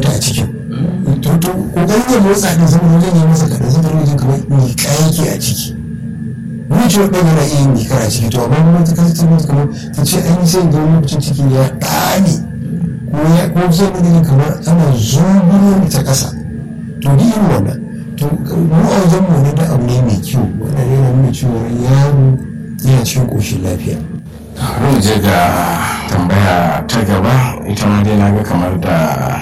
mata a cikin to to kokarin ya motsa din saboda wajen ya masa kaɗan sai wajen kamar miƙa yake a ciki wani ciwon ɗan yana iya yin miƙa a ciki to amma kuma ta kasance mata kamar ta ce an yi sai ga lokacin ciki ya ɗane ko ya ko sai na gani kamar ana zubulo ta ƙasa to ni irin wannan to mu a wajen mu ne da abu ne mai kyau wannan yana nuna cewa yaro yana cikin ƙoshin lafiya mu je ga tambaya ta gaba ita ma dai naga kamar da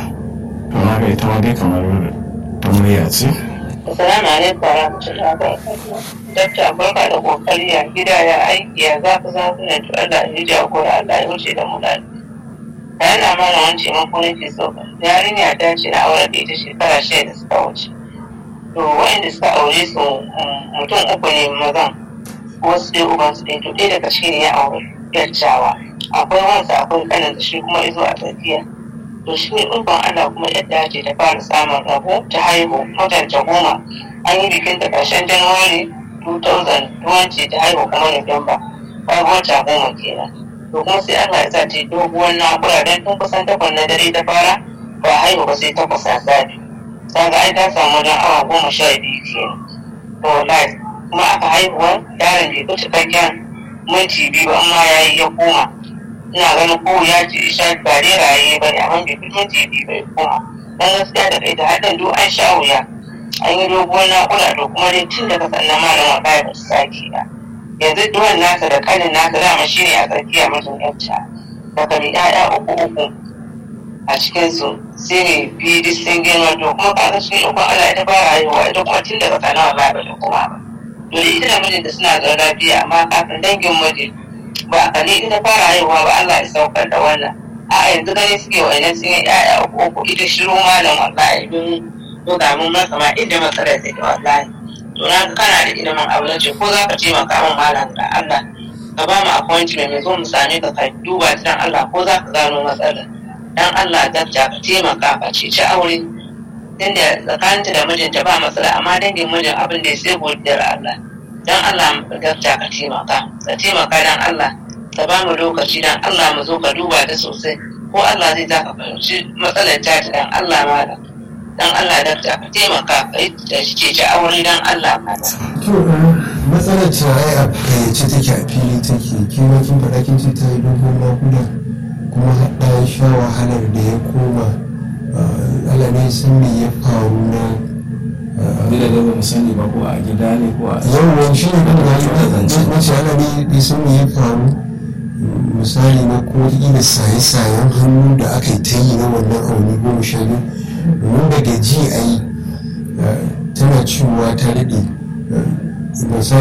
na ga ita ma dai kamar ta murya ce Assalamu alaikum wa rahmatullahi wa barakatuh. Dakta barka da kokari ya gida ya aiki ya za ku za ku ne to Allah ya jagora Allah ya wuce da mu lafiya. Yana mana wani taimako nake so yarinya ta ce na aure da ita shekara shida da suka wuce. To wa'inda suka aure su mutum uku ne mazan wasu dai uban su ɗaya to ɗaya daga cikin ya aure yarjawa. Akwai wansa akwai kanin shi kuma izo a tsakiya. to shi ne ɗuban Allah kuma yadda ce ta fara samun rabo ta haihu mutunta goma an yi bikin ta ƙarshen januwari 2020 ta haihu kuma Nuwamba bayan wata goma kenan to kuma sai Allah ya sa ta yi doguwar naƙura don tun kusan takwas na dare ta fara ba haihu ba sai takwas a safe ta ga ai ta samu wajen awa goma sha biyu kenan to wallahi kuma aka haihuwa yaron bai fi cikakken minti biyu ba amma ya yi ya koma ina ganin ko ya ce sha ba dai raye ba ne amma bai kuma jibi bai koma dan gaskiya da kai da haɗin duk an sha wuya an yi doguwar naƙuda to kuma dai tun daga sannan malam wallahi ba su sake ba yanzu duwan nasa da kanin nasa dama shi ne a tsakiya mutum yacca daga mai ƴaƴa uku uku a cikinsu sai ne biyu duk sun girma to kuma kaga shi ukun Allah ita fara haihuwa ita kuma tun daga sannan wallahi ba ta koma ba to da ita da mijinta suna zaune lafiya amma kafin dangin mijin ba a ne ita fara haihuwa ba Allah ya saukar da wannan a yanzu gani suke wani sun yi ƴaƴa uku uku ita shiru malam wallahi don to ga mun masa ma inda matsalar take wallahi to na ga kana da ilimin abu na ce ko za ka taimaka min malam da Allah ka ba mu appointment mai zo mu same ka ka duba ta dan Allah ko za ka gano matsalar dan Allah dakta ka taimaka ka ceci aure tunda tsakaninta da mijinta ba matsala amma dangin mijin abin da ya sai godiyar Allah dan Allah dakta ka taimaka ka taimaka dan Allah ka ba mu lokaci dan Allah mu zo ka duba ta sosai ko Allah zai za ka fahimci matsalar ta dan Allah malam dan Allah dakta ka taimaka ka yi da shi ce aure dan Allah malam to matsalar ce ai a fayyace take a fili take kima kin faɗa kin ce ta yi dogon nakuda kuma haɗa ya sha wahalar da ya koma Allah ne san me ya faru na bila da ba mu sani ba ko a gida ne ko a yawon shi ne kan da ta zance. na ce Allah ne ya san me ya faru misali na ko ina saye-sayen hannu da aka yi ta yi na wannan auni goma sha biyu domin daga ji a yi tana cewa ta daɗe misali